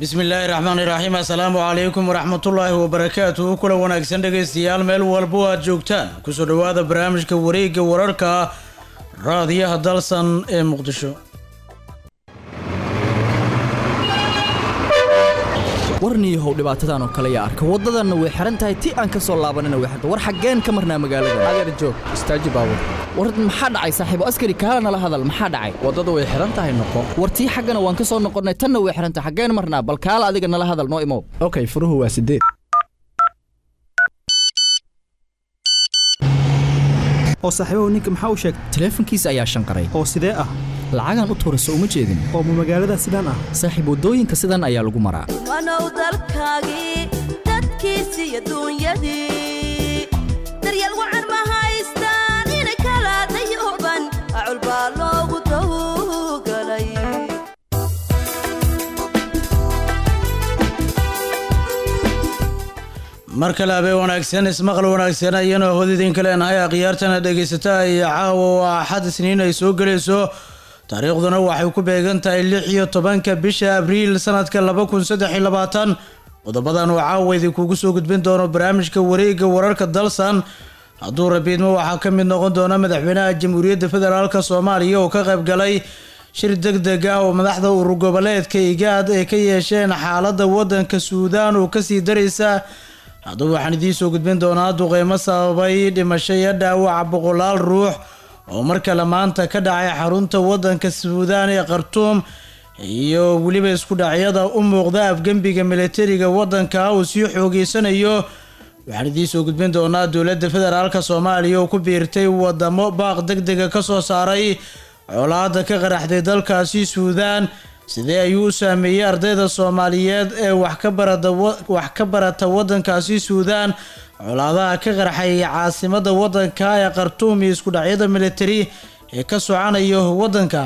bismillaahi raxmaani raxiim assalaamu calaykum waraxmatullaahi wabarakaatuhu kula wanaagsan dhegaystayaal meel walbo aad joogtaan kusoo dhowaada barnaamijka wareegga wararka raadiyaha dalsan ee muqdisho warniyahow dhibaatadan oo kale yaa arka waddadanna way xihan tahay ti aan ka soo laabanina way xirta war xaggeen ka marnaa magaalada adeer joog istaaji baabur war maxaa dhacay saaxiibo askari kaala nala hadal maxaa dhacay waddada way xihan tahay noqo war tii xaggana waan ka soo noqonnay tanna way xihan tahay xaggeen marnaa bal kaala adiga nala hadal noo imow okay furuhu waa sideed oo saaxiibahu ninka maxaa u sheegtay taleefankiisa ayaa shanqaray oo sidee ah lacagaan u tuura soo uma jeedin oo ma magaalada sidaan ah saaxiib waddooyinka sidan ayaa lagu maraa wanow dalkaagii dadkiisi iyo duunyadii daryeel wacan ma haystaan inay kala dayooban acul baa loogu dawgalay mar kale habeen wanaagsan ismaqal wanaagsan ayana hod idinka leenahay akhyaartana dhegaysata iyo caawa waa axad isniin ay soo gelayso taariikhduna waxay ku beegan tahay lix iyo tobanka bisha abriil sanadka laba kun saddex iyo labaatan qodobadan oo caawa idinkugu soo gudbin doono barnaamijka wareegga wararka dalsan hadduu rabiidmo waxaa ka mid noqon doona madaxweynaha jamhuuriyadda federaalk soomaaliya oo ka qayb galay shir deg deg ah oo madaxda urur goboleedka igaad ay ka yeesheen xaaladda waddanka suudaan oo kasii daraysa haddaba waxaan idiin soo gudbin doonaa duqeymo sababay dhimasho iyo dhaawaca boqolaal ruux oo mar kale maanta ka dhacay xarunta waddanka suudaan ee khartuum iyo weliba isku dhacyada u muuqda afgembiga militariga waddanka uu sii xoogeysanayo waxaan idiin soo gudbin doonaa dowladda federaalk soomaaliya oo ku biirtay wadamo baaq deg dega ka soo saaray colaada ka qaraxday dalkaasi suudaan sidee ayuu u saameeyey ardayda soomaaliyeed ee wax ka barata waddankaasi suudaan colaadaha ka qarxay caasimada waddanka ee khartuum iyo isku dhacyada militari ee ka socanayo waddanka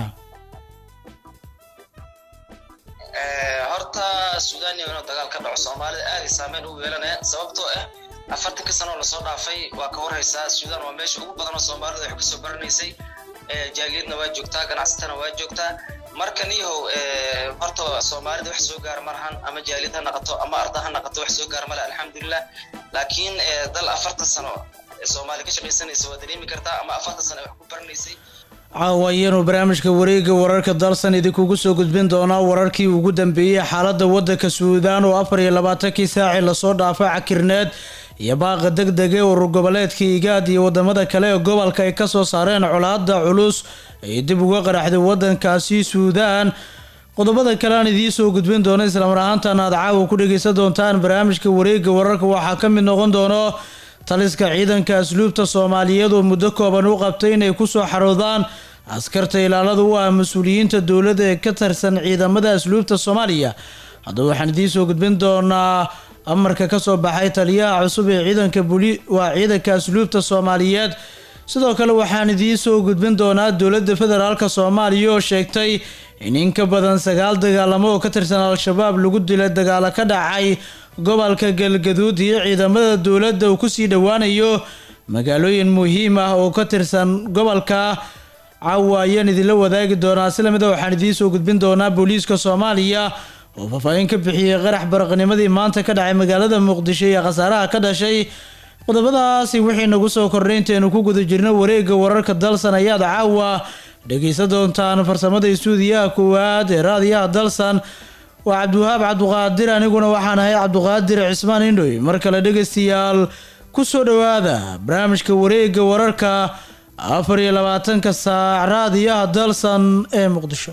horta suudaan inuu dagaal ka dhaco soomaalida aaday saameyn ugu yeelanaya sababtoo ah afartanka sano oo lasoo dhaafay waa ka warhaysaa suudaan waa meesha ugu badanoo soomaalida wax kasoo baranaysay jaaliyadna waa joogtaa ganacsatana waa joogtaa marka niyahow horta soomaalida wax soo gaara malahan ama jaaliyad ha naqato ama arda ha naqato wax soo gaara male alxamdulilah laakiin dal afartan sano soomaali ka shaqaysanaysa waa dareemi kartaa ama afartan sano wax ku baranaysay caawa ayaanu barnaamijka wareegga wararka dalsan idinkugu soo gudbin doonaa wararkii ugu dambeeyey xaaladda waddanka suudaan oo afar iyo labaatankii saaci lasoo dhaafay cakirneed iyo baaqa deg dege urur goboleedka igaad iyo wadamada kale ee gobolka ay kasoo saareen colaada culus ay dib uga qaraxday waddankaasi suudaan qodobada kale aan idiin soo gudbin doono islamar ahaantan aad caawa ku dhegeysan doontaan barnaamijka wareegga wararka waxaa ka mid noqon doono taliska ciidanka asluubta soomaaliyeed oo muddo kooban u qabtay inay kusoo xaroodaan askarta ilaalada u ah mas-uuliyiinta dowladda ee ka tirsan ciidamada asluubta soomaaliya haddaba waxaan idiin soo gudbin doonaa amarka kasoo baxay taliyaha cusub ee ciidanka buli waa ciidanka asluubta soomaaliyeed sidoo kale waxaan idiin soo gudbin doonaa dowladda federaalk soomaaliya oo sheegtay in in ka badan sagaal dagaalamo oo ka tirsan al-shabaab lagu dilay dagaalo ka dhacay gobolka galgaduud iyo ciidamada dowladda uu kusii dhowaanayo magaalooyin muhiim ah oo ka tirsan gobolka caawa ayaan idinla wadaagi doonaa si lamida waxaan idiin soo gudbin doonaa booliiska soomaaliya oo faahfaahin ka bixiyey qarax baraqnimadii maanta ka dhacay magaalada muqdisho iyo khasaaraha ka dhashay qodobadaasi wixii nagu soo kordhay intaynu ku guda jirno wareegga wararka dalsan ayaad caawa dhegeysan doontaan farsamada istuudiyaha koowaad ee raadiyaha dalsan waa cabdiwahaab cabduqaadir aniguna waxaan ahay cabduqaadir cismaan indhoy mar kale dhegeystayaal ku soo dhowaada barnaamijka wareegga wararka afar iyo labaatanka saac raadiyaha dalsan ee muqdisho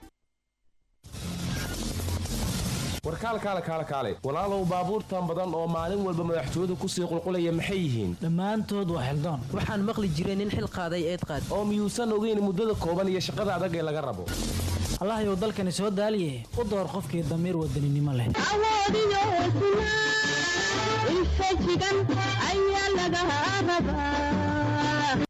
warkaalkaale kaale kaale walaalow baabuurtan badan oo maalin walba madaxtooyadu kusii qulqulaya maxay yihiin dhammaantood waa xildaan waxaan maqli jiray nin xil qaaday eed qaad oo miyuusan ogeyn muddada kooban iyo shaqada adag ee laga rabo allahayow dalkani soo daaliye u door qofkii damiir wadaninimo leh awoodiyo hesnaa infajigan ayaa laga rabaa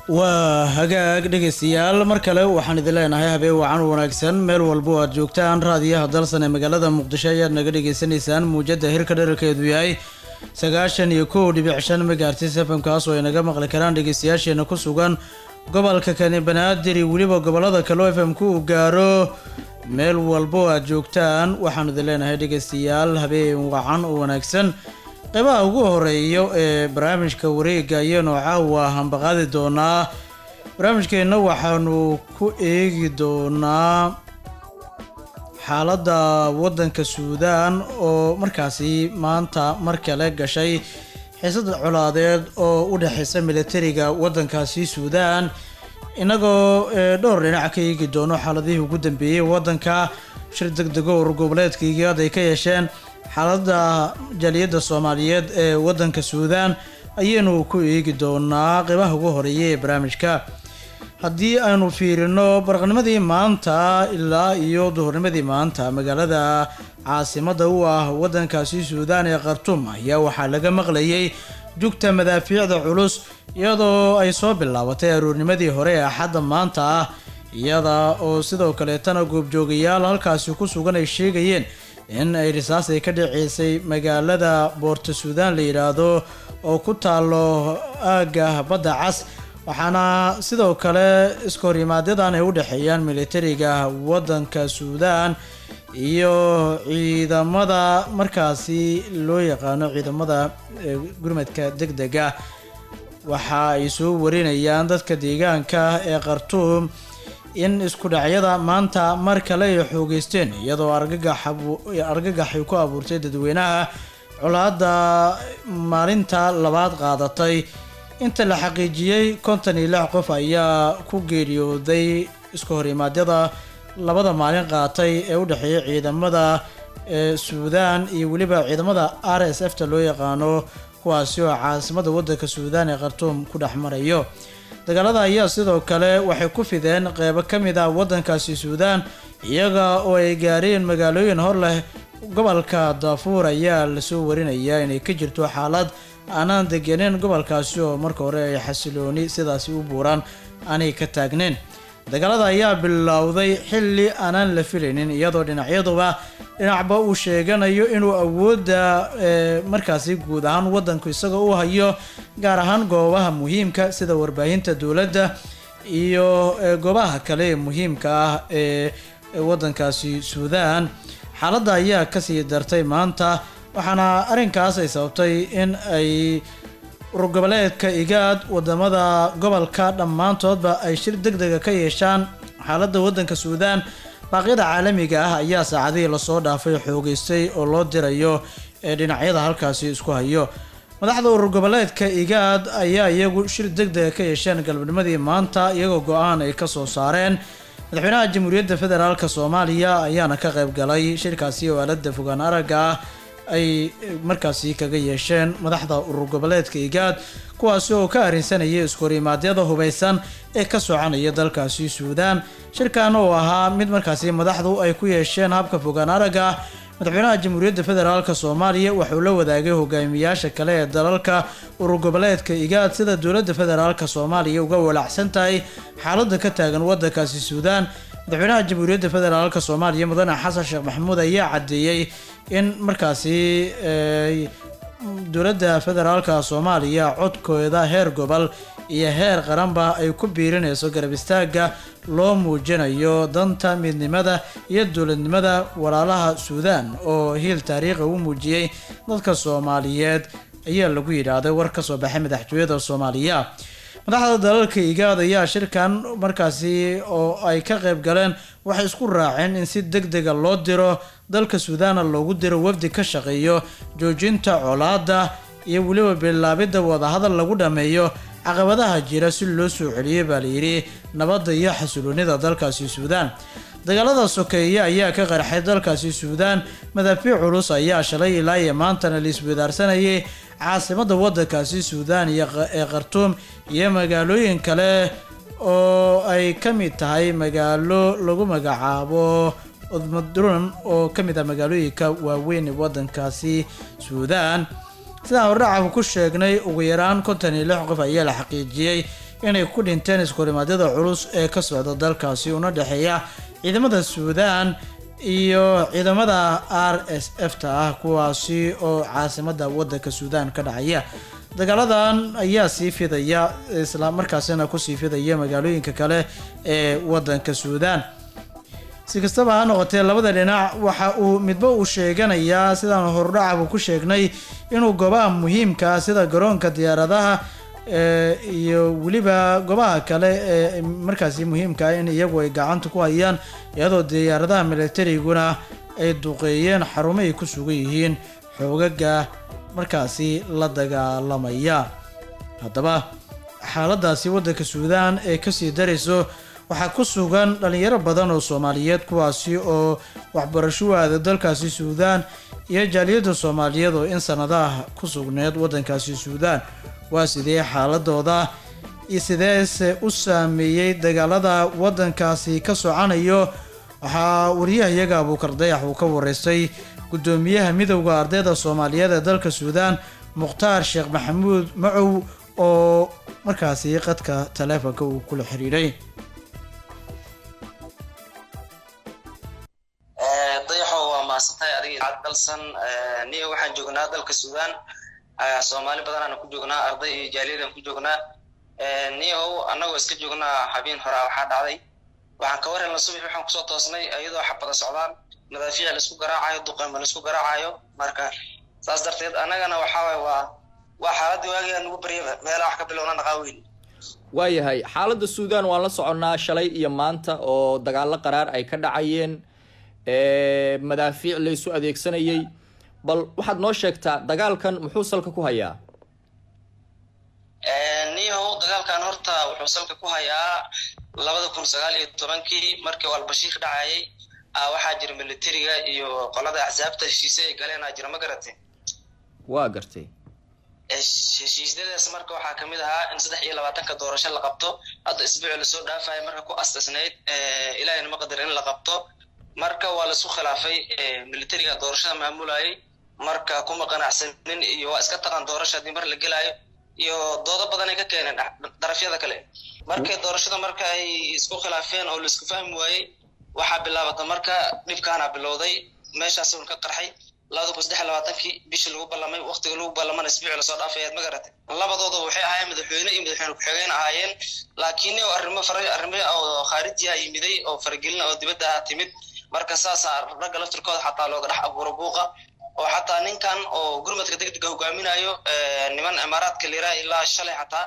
waa hagaag dhegaystayaal mar kale waxaan idin leenahay habeen wacan wanaagsan meel walbo aad joogtaan raadiyaha dalsan ee magaalada muqdisho ayaad naga dhagaysanaysaan muujada hirka dherarkeedu yahay sagaashan iyo kow dhibic shan megaartis fm kaas oo ay naga maqli karaan dhegaystayaasheena ku sugan gobolka kani banaadir iyo weliba gobolada kale oo fm-ku uu gaaro meel walbo aad joogtaan waxaan idin leenahay dhegaystayaal habeen wacan oo wanaagsan qeybaha ugu horeeyo ee barnaamijka wareega ayaanu caawa hambaqaadi doonaa barnaamijkeenna waxaanu ku eegi doonaa xaaladda waddanka suudaan oo markaasi maanta mar kale gashay xiisad colaadeed oo u dhexeysa militariga waddankaasi suudaan inagoo dhowr dhinac ka eegi doono xaaladihii ugu dambeeyey waddanka shir deg dego urur goboleedka igaad ay ka yeesheen xaaladda jaaliyadda soomaaliyeed ee waddanka suudaan ayaynu ku eegi doonaa qeybaha ugu horeeya ee barnaamijka haddii aynu fiirino baraqnimadii maanta ilaa iyo duhurnimadii maanta magaalada caasimadda u ah waddankaasi suudaan ee khartuum ayaa waxaa laga maqlayay jugta madaafiicda culus iyadoo ay soo bilaabatay aroornimadii hore ee axadda maanta ah iyada oo sidoo kaleetana goobjoogayaal halkaasi ku sugan ay sheegayeen in ay risaas ay ka dhaceysay magaalada boorta suudaan la yidhaahdo oo ku taalo aagga badda cas waxaana sidoo kale iskahoryimaadyadan ay u dhexeeyaan militariga waddanka suudaan iyo ciidamada markaasi loo yaqaano ciidamada gurmadka deg dega waxa ay soo warinayaan dadka deegaanka ee khartuum in isku dhacyada maanta mar kale ay xoogeysteen iyadoo argagaxay ku abuurtay dadweynaha colaadda maalinta labaad qaadatay inta la xaqiijiyey konton iyo lix qof ayaa ku geeriyooday isku horimaadyada labada maalin qaatay ee u dhexeeya ciidamada suudaan iyo weliba ciidamada r s f ta loo yaqaano kuwaasi oo caasimada waddanka suudaan ee khartuum ku dhex marayo dagaalada ayaa sidoo kale waxay ku fideen qeybo ka mid ah waddankaasi suudaan iyaga oo ay gaareen magaalooyin hor leh gobolka daafuur ayaa lasoo warinayaa inay ka jirto xaalad aanaan degeneen gobolkaasi oo marka hore ay xasilooni sidaasi u buuraan aanay ka taagneyn dagaalada ayaa bilowday xilli aanaan la filaynin iyadoo dhinacyaduba dhinacba uu sheeganayo inuu awoodda markaasi guud ahaan waddanku isagoo u hayo gaar ahaan goobaha muhiimka sida warbaahinta dowladda iyo goobaha kale ee muhiimka ah ee waddankaasi suudaan xaaladda ayaa kasii dartay maanta waxaana arrinkaas ay sababtay in ay urur goboleedka igaad wadamada gobolka dhammaantoodba ay shir deg dega ka yeeshaan xaaladda waddanka suudaan baaqyada caalamiga ah ayaa saacadihii lasoo dhaafay xoogeystay oo loo dirayo ee dhinacyada halkaasi isku hayo madaxda urur goboleedka igaad ayaa iyagu shir deg dega ka yeesheen galabnimadii maanta iyagoo go-aan ay kasoo saareen madaxweynaha jamhuuriyadda federaalk soomaaliya ayaana ka qayb galay shirkaasi oo aalada fogaan aragga ah ay markaasi kaga yeesheen madaxda urur goboleedka igaad kuwaasi oo ka arrinsanaya iskahorrimaadyada hubaysan ee ka soconaya dalkaasi suudaan shirkan oo ahaa mid markaasi madaxdu ay ku yeesheen habka fogaan aragga madaxweynaha jamhuuriyadda federaalk soomaaliya wuxuu la wadaagay hogaamiyaasha kale ee dalalka urur goboleedka igaad sida dowladda federaalk soomaaliya uga walacsan tahay xaaladda ka taagan waddankaasi suudaan madaxweynaha jamhuuriyadda federaalk soomaaliya mudane xasan sheekh maxamuud ayaa caddeeyey in markaasi dowladda federaalka soomaaliya codkooda heer gobol iyo heer qaranba ay ku biirinayso garab istaagga loo muujinayo danta midnimada iyo dowladnimada walaalaha suudaan oo hiil taariikhi u muujiyey dadka soomaaliyeed ayaa lagu yidhaahday war ka soo baxay madaxtooyada soomaaliya madaxda dalalka igaad ayaa shirkan markaasi oo ay ka qayb galeen waxay isku raaceen in si deg dega loo diro dalka suudaana loogu diro wafdi ka shaqeeyo joojinta colaada iyo weliba bilaabidda wadahadal lagu dhammeeyo caqabadaha jira si loo soo celiyey baa layidhi nabadda iyo xasiloonida dalkaasi suudaan dagaalada sokeeye ayaa ka qarxay dalkaasi suudaan madaafiic culus ayaa shalay ilaa iyo maantana laiswadaarsanayay caasimadda waddankaasi suudaan iyo ee khartuum iyo magaalooyin kale oo ay ka mid tahay magaalo lagu magacaabo udmadrun oo ka mid ah magaalooyinka waaweyn ee waddankaasi suudaan sidaan hordhacaba ku sheegnay ugu yaraan konton iyo lix qof ayaa la xaqiijiyey inay ku dhinteen iskurimadyada culus ee ka socda dalkaasi una dhexeeya ciidamada suudaan iyo ciidamada r s f ta ah kuwaasi oo caasimada wadanka suudaan ka dhacaya dagaaladan ayaa sii fidaya isla markaasina kusii fidaya magaalooyinka kale ee wadanka suudaan si kastaba ha noqotee labada dhinac waxa uu midba uu sheeganayaa sidaan hordhacaba ku sheegnay inuu goobaha muhiimka ah sida garoonka diyaaradaha ee, iyo weliba goobaha kale ee markaasi muhiimka ah in iyagu ay gacanta ku hayaan iyadoo diyaaradaha militariguna ay duqeeyeen xarumo ay ku sugan yihiin xoogaga markaasi la dagaalamaya haddaba xaaladaasi wadanka suudaan ee kasii darayso waxaa ku sugan dhalinyaro badan oo soomaaliyeed kuwaasi oo waxbarasho u aada dalkaasi suudaan iyo jaaliyadda soomaaliyeed oo in sanadaha ku sugneed wadankaasi suudaan waa sidee xaaladooda iyo sideese u saameeyey dagaalada wadankaasi ka socanayo waxaa wariyahayaga abuukar dayax uu ka wareystay gudoomiyaha midowda ardayda soomaaliyeed ee dalka suudaan mukhtaar sheekh maxamuud macow oo markaasi qadka taleefonka uu kula xiriiray dayaxo waa mahadsantahay adiga idaacad dalsan niyo waxaan joognaa dalka suudaan soomaali badanaana ku joognaa arday iyo jaaliyadaan ku joognaa niyow annagoo iska joognaa habeen horaa waxaa dhacday waxaan ka warhelna subax waxaan kusoo toosnay iyadoo xabada socdaan madaafiic laisku garaacayo duqeyma laisku garaacayo marka saas darteed annagana waxaa waay waa waa xaaladii waagii aan ugu baryaba meelaha wax ka bilowna dhaqaaweyn waayahay xaaladda suudaan waan la soconnaa shalay iyo maanta oo dagaallo qaraar ay ka dhacayeen ee, madaafiic la isu adeegsanayay bal waxaad noo sheegtaa dagaalkan muxuu salka ku hayaa niyahow dagaalkan horta wuxuu salka ku hayaa labada kun sagaal iyo tobankii markii uu albashiir dhacayay ah, waxaa jira militariga iyo qolada axsaabta heshiise ay galeen aa jira ma garatay waa gartay Hesh- heshiisyadaas marka waxaa kamid ahaa in saddex iyo labaatanka doorasho la qabto hadda isbuuci lasoo dhaafaya marka ku astasnayd ilaahayna ma qadar in la qabto marka waa laisku khilaafay eh, militariga doorashada maamulayay marka kuma qanacsanin iyo waa iska taqan doorasho haddii mar la gelaayo iyo doodo badan ay ka keeneen dha- darafyada kale markay doorashada marka ay isku khilaafeen oo laisku fahmi waayey waxaa bilaabata marka dhibkaana bilowday meeshaas uun ka qarxay labada kun saddex iyo labaatankii bishii lagu ballamay waqtiga lagu ballamana isbuuci lasoo dhaafay aad ma garatay labadooda waxay ahaayeen madaxweyne iyo madaxweyne ku-xigeen ahaayeen laakiin nin oo arrimo fara arrimo oo khaarijiya yimiday oo faragelina oo dibadda ah timid marka saasaa ragga laftirkooda xataa looga dhex abuuro buuqa oo xataa ninkan oo gurmadka degdega hogaaminayo eh, niman imaaraadka lira ilaa shalay xataa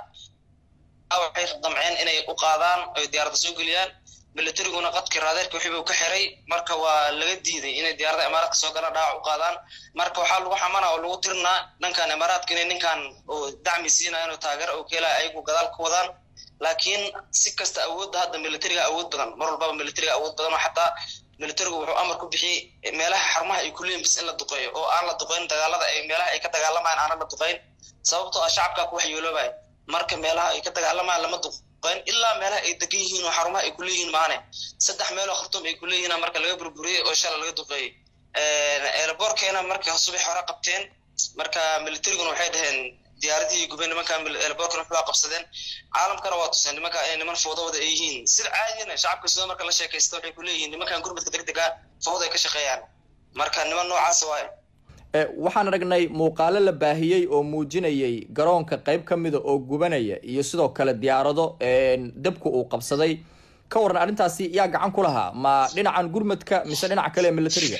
waxay damceen inay u qaadaan oy diyaaradda soo geliyaan militariguna qadkii raadeerka wixii buu ka xiray marka waa laga diiday inay diyaaradda imaaraadka soo galaan dhaawac u qaadaan marka waxaa lagu xamana oo lagu tirinaa dhankan imaaraadka inay ninkan oo dacmi siinayaan oo taageer oo keelaya ayagu gadaal ka wadaan laakiin si kasta awoodda hadda militariga awood badan mar walbaba militariga awood badan oo xataa militarigu wuxuu amar ku bixiyey meelaha xarumaha ay ku leeyihin bis in la duqeeyo oo aan la duqeyn dagaalada ay meelaha ay ka dagaalamayaan aanan la duqeyn sababtoo ah shacabkaa ku waxyeeloobaya marka meelaha ay ka dagaalamayaan lama duqeyn ilaa meelaha ay degan yihiin oo xarumaha ay ku leeyihiin maane saddex meeloo khartuum ay ku leeyihiin marka laga burburiyey oo shala laga duqeeyey eelaboorkeena marka subax hore qabteen marka militariguna waxay dhaheen diyaaradihii gubeen nimanka eelaboorkana waxbaa qabsadeen caalamkana waa tuseen nimanka ay niman fowdawada ay yihiin sida caadiyana shacabka sidoo marka la sheekaysta waxay ku leeyihiin nimankan gurmadka degdega fowda ay ka shaqeeyaan marka niman noocaas waaye Ee, waxaan aragnay muuqaalo la baahiyey oo muujinayay garoonka qayb ka mida oo gubanaya iyo sidoo kale diyaarado een, dabku uu qabsaday ka waran arrintaasi yaa gacan ku lahaa ma dhinacan gurmadka mise dhinaca kale ee militariga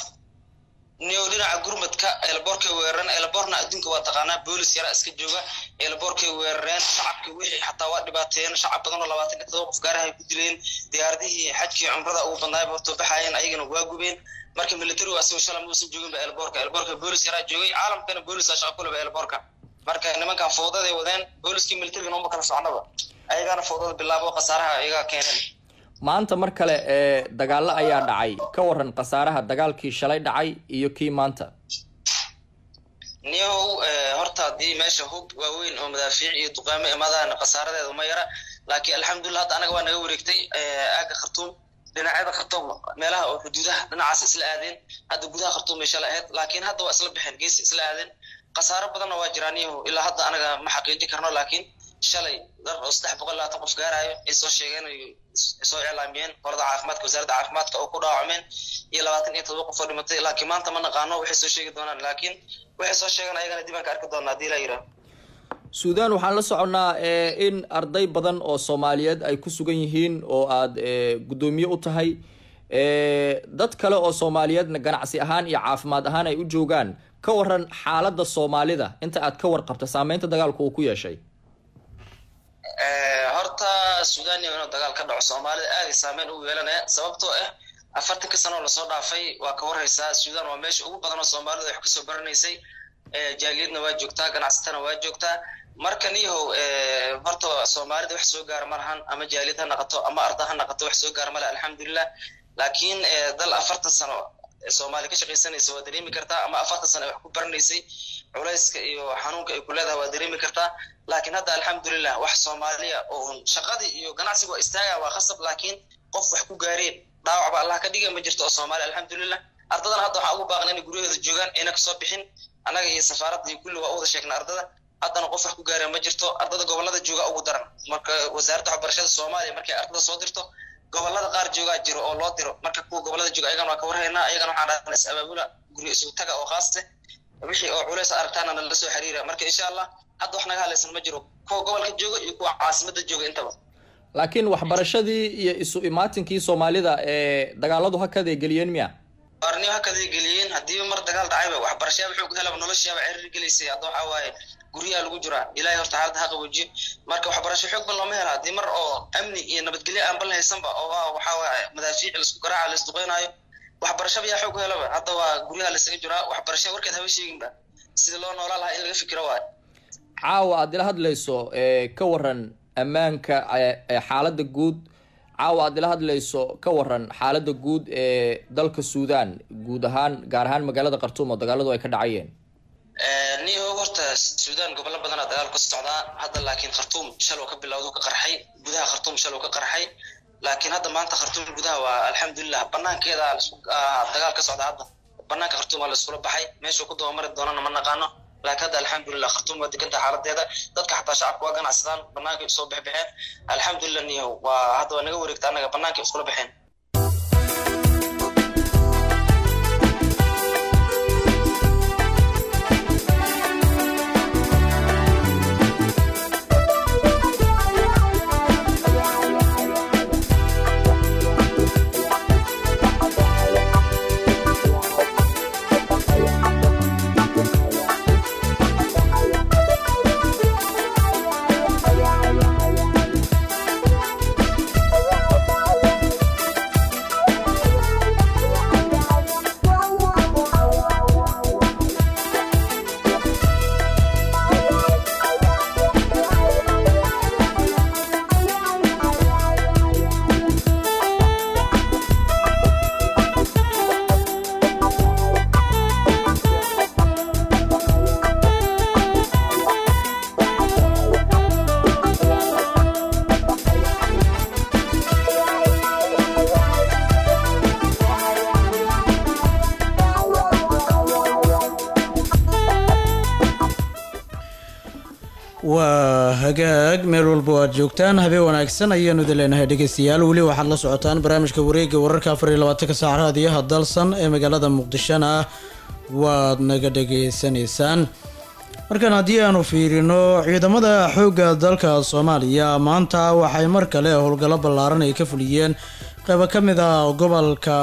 niyow dhinaca gurmadka eelaboorkay weerareen eelaboorna adduunka waa taqaanaa boolis yara iska jooga eelaboorkay weerareen shacabkii wixii xataa waa dhibaateeyeen shacab badan oo labaatan iyo todoba qof gaaraha ay ku dileen diyaaradihii xajkii cumrada ugu badnaayba hortoo baxaayeen ayagana waa gubeen marka militarigu asagoo shalay muusan joogin ba eelaboorka eelaboorka boolis yaraa joogay caalamkana boolisaa shaqo kuleba eelaboorka marka nimankan fowdaday wadeen booliskii militarigana uma kala socnaba ayagaana fowdada bilaabo khasaaraha ayagaa keeneen maanta mar kale ee dagaallo ayaa dhacay ka waran khasaaraha dagaalkii shalay dhacay iyo kii maanta niyow eh, horta haddii meesha hub waaweyn oo madaafiic iyo duqaamo imaadaan khasaaradeedu ma yara laakiin alxamdulillah hadda anaga waa naga wareegtay eh, aagga khartuum dhinacyada khartuum meelaha oo xuduudaha dhinacaas isla aadeen hadda gudaha khartuum bay shalay ahayd laakiin hadda waa isla baxeen gees isla aadeen khasaaro badanna waa jiraan niyow ilaa hadda anaga ma xaqiijin karno laakiin shalay dad oo saddex boqol labaatan qof gaarayo ay soo sheegeen ay soo iclaamiyeen qorada caafimaadka wasaaradda caafimaadka oo ku dhaawacmeen iyo labaatan iyo todoba qof oo dhimatay laakiin maanta ma naqaano waxay soo sheegi doonaan laakiin waxay soo sheegaan ayagana dib aan ka arki doonaa haddii la yidhaah suudaan waxaan la soconnaa in arday badan oo soomaaliyeed ay ku sugan yihiin oo aad guddoomiye u tahay dad kale oo soomaaliyeedna ganacsi ahaan iyo caafimaad ahaan ay u joogaan ka waran xaaladda soomaalida inta aad ka warqabta saameynta dagaalku uu ku yeeshay horta suudaan iyo inuu dagaal ka dhaco soomaalida aaday saameyn ugu yeelanaya sababtoo ah afartankii sano oo lasoo dhaafay waa ka warhaysaa suudaan waa meesha ugu badan oo soomaalida wax kasoo baranaysay jaaliyadna waa joogtaa ganacsatana waa joogtaa marka niyahow horta soomaalida wax soo gaara ma lahan ama jaaliyad ha naqato ama arda ha naqato wax soo gaara male alxamdulilah laakiin dal afartan sano soomaali ka shaqaysanaysa waa dareemi kartaa ama afartan sano ay wax ku baranaysay culayska iyo xanuunka ay ku leedahay waa dareemi kartaa laakiin hadda alxamdulilah wax soomaaliya oo shaqadii iyo ganacsiga waa istaaga waa khasab laakiin qof wax ku gaareen dhaawac ba allah ka dhiga ma jirto oo soomaaliya alxamdulilah ardadana hadda waxaa ugu baaqan inay guryahooda joogaan ayna kasoo bixin annaga iyo safaaradda iyo kulli waa u wada sheegna ardada haddana qof wax ku gaareen ma jirto ardada gobolada jooga ugu daran marka wasaaradda waxbarashada soomaaliya markay ardada soo dirto gobolada qaar joogaa jiro oo loo diro marka kuwa gobolada jooga ayagana waa ka warhaynaa ayagana waxaan dhahnaa is abaabula guryo isugu taga oo khaaste wixii oo culays aragtaana nala soo xiriira marka insha allah hadda wax naga hadlaysan ma jiro kuwa gobolka jooga iyo kuwa caasimada jooga intaba laakiin waxbarashadii iyo isu imaatinkii soomaalida ee dagaaladu hakaday geliyeen miya arniyo hakaday geliyeen haddii mar dagaal dhacayba waxbarashaya wuxuu ku helaba noloshaaba ciriir gelaysay hadda waxaa waaye guryaha lagu jiraa ilaahay horta xaaladda ha qaboojiyo marka waxbarasho xoog ban looma hela haddii mar oo amni iyo nabadgelyo aan bal haysanba oo waxaa waaye madaafiic laisku garaaca la isduqeynaayo waxbarashaba yaa xoog helaba hadda waa guryaha laisaga jiraa waxbarasha warkeed haba sheeginba sida loo noolaa lahaa in laga fikiro waayo caawa aad ila hadlayso ka waran ammaanka xaaladda guud caawa aad ila hadlayso ka waran xaaladda guud ee dalka suudaan guud ahaan gaar ahaan magaalada khartuum oo dagaaladu ay ka dhacayeen niho horta suudaan gobollo badanaa dagaal ka socdaa hadda laakiin khartuum shalow ka bilowdu ka qarxay gudaha khartuum shalow ka qarxay laakiin hadda maanta khartuum gudaha waa alxamdulilah banaankeeda dagaal ka socda hadda banaanka khartuum waa la iskula baxay meeshuu ku dabamari doonana ma naqaano laakiin hadda alxamdulilah khartuum waa deganta xaaladeeda dadka xataa shacabka waa ganacsadaan banaanka soo bexbexeen alxamdulilah niho waa hadda waa naga wareegta annaga banaanka iskula baxeen waa hagaag meel walba o aad joogtaan habeen wanaagsan ayaanu idin leenahay dhegeystayaal weli waxaad la socotaan barnaamijka wareega wararka afar iyo labaatanka saac raadiyaha dalsan ee magaalada muqdishona waad naga dhegeysanaysaan markan haddii aanu fiirino ciidamada xoogga dalka soomaaliya maanta waxay mar kale howlgallo ballaaran ay ka fuliyeen qeybo ka mid ah gobolka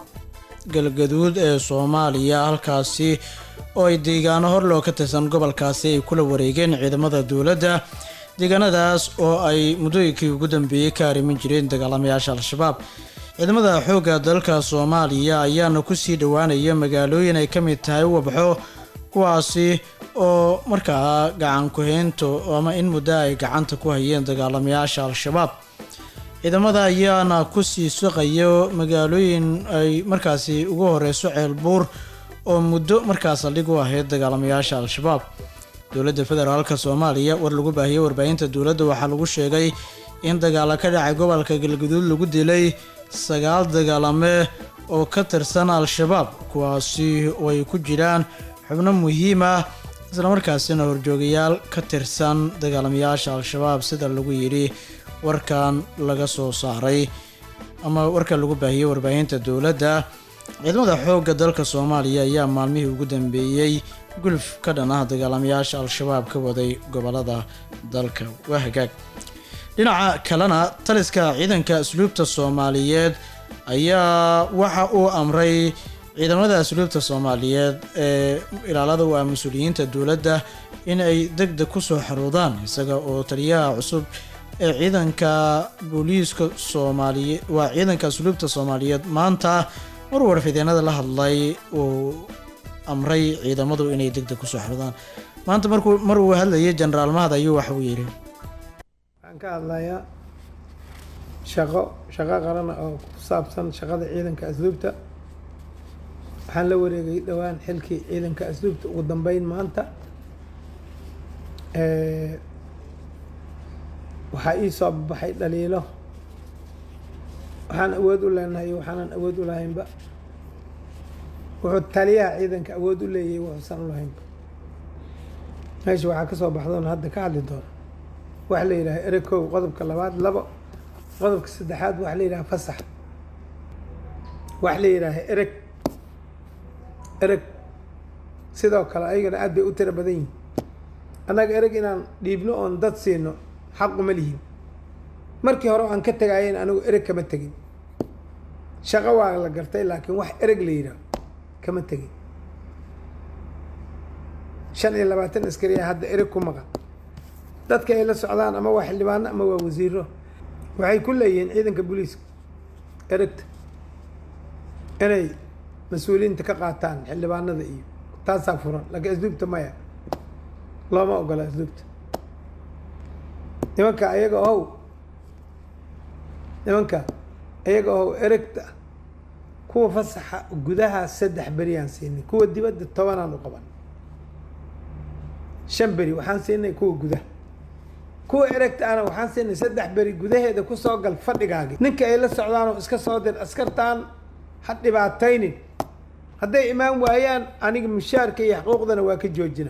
galgaduud ee soomaaliya halkaasi oo ay deegaano horloo ka tirsan gobolkaasi ay kula wareegeen ciidamada dowladda deegaanadaas oo ay muddooyinkii ugu dambeeyey ka arrimin jireen dagaalamayaasha al-shabaab ciidamada xoogga dalka soomaaliya ayaana kusii dhowaanaya magaalooyin ay ka mid tahay wabxo kuwaasi oo markaa gacan ku-haynto ama in muddo ay gacanta ku hayeen dagaalamayaasha al-shabaab ciidamada ayaana kusii suqayo magaalooyin ay markaasi ugu horeyso ceelbuur oo muddo markaas saldhig u ahayd dagaalamayaasha al-shabaab dowladda federaalka soomaaliya war lagu baahiyey warbaahinta dowladda waxaa lagu sheegay in dagaalo ka dhacay gobolka galgaduud lagu dilay sagaal dagaalame oo ka tirsan al-shabaab kuwaasi oo ay ku jiraan xubno muhiim ah islamarkaasina horjoogayaal ka tirsan dagaalamayaasha al-shabaab sida lagu yidhi warkan laga soo saaray ama warkan lagu baahiyey warbaahinta dowladda ciidamada xoogga dalka soomaaliya ayaa maalmihii ugu dambeeyey gulf ka dhan ah dagaalamayaasha al-shabaab ka waday gobolada dalka waa hagaag dhinaca kalena taliska ciidanka asluubta soomaaliyeed ayaa waxa uu amray ciidamada asluubta soomaaliyeed ee ilaalada u ah mas-uuliyiinta dowladda in ay deg deg kusoo xaruudaan isaga oo taliyaha cusub ee ciidanka booliiska soomaaliye waa ciidanka asluubta soomaaliyeed maanta mar warfideenada la hadlay uu amray ciidamadu inay deg deg kusoo xaruudaan maanta markuu mar uu hadlayay jenaraal mahad ayuu waxa uu yidhi waxaan ka hadlayaa shaqo shaqo qaran oo ku saabsan shaqada ciidanka asluubta waxaan la wareegay dhowaan xilkii ciidanka asluubta ugu dambeyn maanta waxaa ii soo baxay dhaliilo waxaan awood u leenahay iyo waxaanan awood u lahaynba wuxuu taliyaha ciidanka awood u leeyahay wuxuusan u lahaynba meesha waxaa ka soo baxdoon hadda ka hadli doona waxa la yidhaha ereg kow qodobka labaad labo qodobka saddexaad waxa la yidhaha fasax waxa la yidhaaha ereg ereg sidoo kale ayagana aad bay u tiro badan yihin annaga ereg inaan dhiibno oon dad siino xaquma lihin markii hore aan ka tegaayen anigu ereg kama tegin shaqo waa la gartay laakiin wax ereg la yidhaah kama tegin shan iyo labaatan askariya hadda ereg ku maqan dadka ay la socdaan ama waa xildhibaano ama waa wasiiro waxay ku leeyihiin ciidanka booliiska eregta inay mas-uuliyiinta ka qaataan xildhibaanada iyo taasaa furan laakiin asluubta maya looma ogola asluubta nimanka ayaga ohow nimanka ayaga ohow eregta kuwa fasaxa gudaha saddex beriyaan siinay kuwa dibadda tobanaan u qaban shan beri waxaan siinay kuwa gudaha kuwa eragta ana waxaan siinay saddex beri gudaheeda kusoo gal fadhigaagi ninka ay la socdaanoo iska soo dir askartaan ha dhibaataynin hadday imaan waayaan aniga mushaarka iyo xuquuqdana waa ka joojina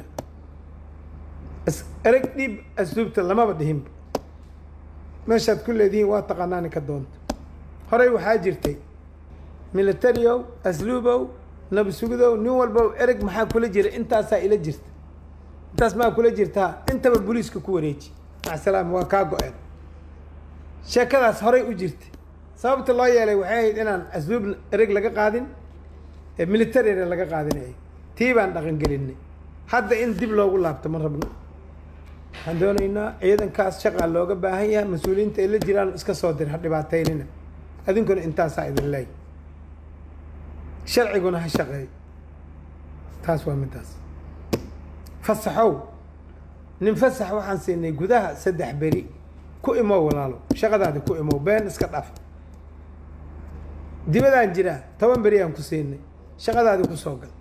ereg dhiib asluubta lamaba dhihinba meeshaad ku leedihiin waa taqaanaani ka doonta horey waxaa jirtay militario asluubow nabasugidow nin walbow ereg maxaa kula jira intaasaa ila jirta intaas maa kula jirtaa intaba booliiska ku wareeji macsalaam waa kaa go-een sheekadaas horey u jirtay sababta loo yeelay waxay ahayd inaan asluub ereg laga qaadin ee militarina laga qaadinayay tii baan dhaqan gelinay hadda in dib loogu laabto ma rabno waxaan doonaynaa ciidankaas shaqaa looga baahan yahay mas-uuliyiinta ay la jiraan iska soo dir ha dhibaateynina adinkuna intaasaa idin leey sharciguna ha shaqeeyo taas waa midaas fasaxow nin fasax waxaan siinay gudaha saddex beri ku imow walaalo shaqadaadi ku imow been iska dhaf dibadaan jiraa toban beri aan ku siinay shaqadaadi ku soo gal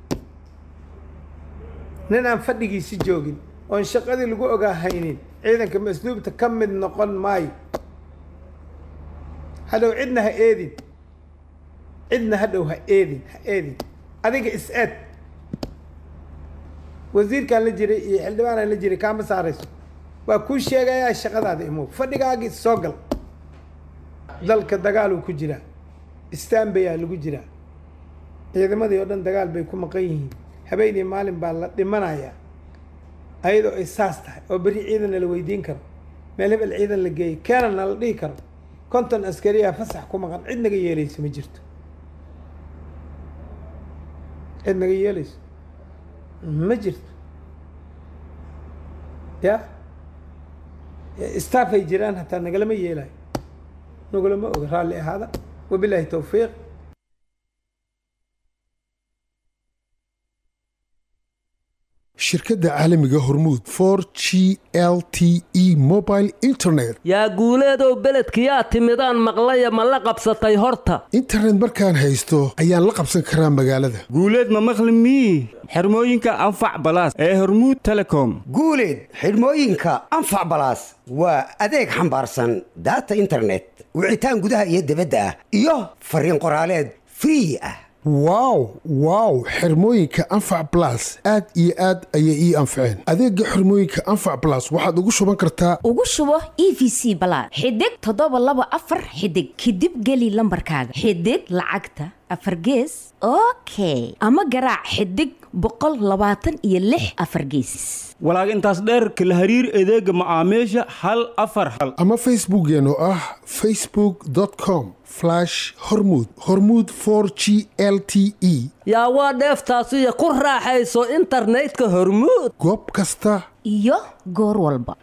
nin aan fadhigiisi joogin oon shaqadii lagu ogaa haynin ciidanka masluubta ka mid noqon maayo hadhow cidna ha eedin cidna hadhow ha eedin ha eedin adiga is-eed wasiirkaan la jiray iyo xildhibaanaan la jiray kaama saarayso waa kuu sheegayaa shaqadaada imow fadhigaagii soo gal dalka dagaaluu ku jiraa istanbayaa lagu jiraa ciidamadii oo dhan dagaal bay ku maqan yihiin habeenii maalin baa la dhimanayaa ayadoo ay saas tahay oo berri ciidanna la weydiin karo meel hebel ciidan la geeyay keenana la dhihi karo konton askariyaa fasax ku maqan cid naga yeelayso ma jirto cid naga yeelayso ma jirto ya staff ay jiraan hataa nagalama yeelayo nagalama oga raalli ahaada wabilaahi towfiiq shirkadda caalamiga hormuud for g l t e mobile internet yaa guuleedow beledkiyaa timidaan maqlaya ma la qabsatay horta internet markaan haysto ayaan la qabsan karaa magaalada guuleed ma maqli mii xirmooyinka anfac balaas ee hormuud telecom guuleed xidhmooyinka anfac balaas waa adeeg xambaarsan daata internet wicitaan gudaha iyo dibadda ah iyo fariin qoraaleed free ah wow wow xirmooyinka anfac blas aad iyo aad ayay ii anfaceen adeega xirmooyinka anfac blas waxaad ugu shuban kartaa ugu shubo e v c balaad xidig toddoba laba afar xidig kadib geli lambarkaaga xidig lacagta afar gees okay ama garaac xidig boqol labaatan iyo lix afar gees walaag intaas dheer kala hariir adeega macaamiisha hal afar hal ama facebookkeen oo ah facebookcom hormud hormud g l t e yaa waa dheeftaasiyo ku raaxayso internetka hormuud goob kasta iyo goor walba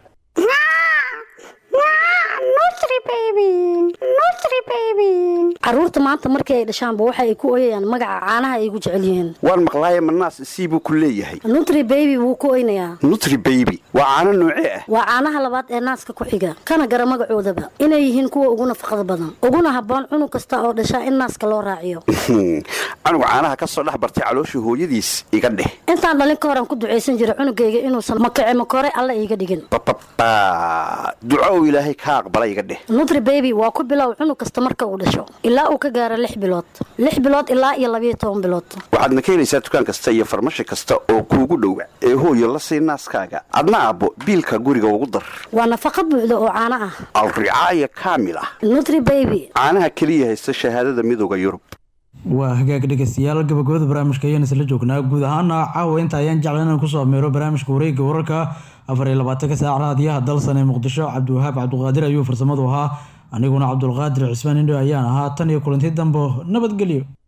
caruurta maanta markii ay dhashaanba waxa ay ku oyayaan magaca caanaha ay ugu jecel yihiin waan maqlaaye manaas sii buu ku leeyahay nutri baby wuu ku oynayaa nutri baby waa caano noocee ah waa caanaha labaad ee naaska ku xiga kana gara magacoodaba inay yihiin kuwa ugu nafaqada badan uguna habboon cunug kasta oo dhashaa in naaska loo raaciyo canuga caanaha ka soo dhex bartay calooshii hooyadiis iga dheh intaan dhalin ka horan ku ducaysan jira cunugayga inuusan makace makore alla iiga dhigin bababa duco uu ilaahay ka aqbala iga dheh nutri baby waa ku bilow cunug kasta marka uu dhasho ilaa uu ka gaaro lix bilood lix bilood ilaa iyo labayo toban bilood waxaadna ka helaysaa dukaan kasta iyo farmashi kasta oo kuugu dhowa ee hooyo la sii naaskaaga adna aabbo biilka guriga ugu dar waa nafaqa buuxda oo caano ah alricaaya kaamil ah nutri baby caanaha keliya haysta shahaadada midooda yurub waa hagaag dhegeystayaal gabagabada barnaamijka ayaan isla joognaa guud ahaana caawa inta ayaan jeclan inaan kusoo ameero barnaamijka wareegga wararka afar iyo labaatanka saac raadiyaha dalsan ee muqdisho cabdiwahaab cabduqaadir ayuu farsamadu ahaa aniguna cabdulqaadir cismaan indho ayaan ahaa tan iyo kulanti dambo nabadgelyo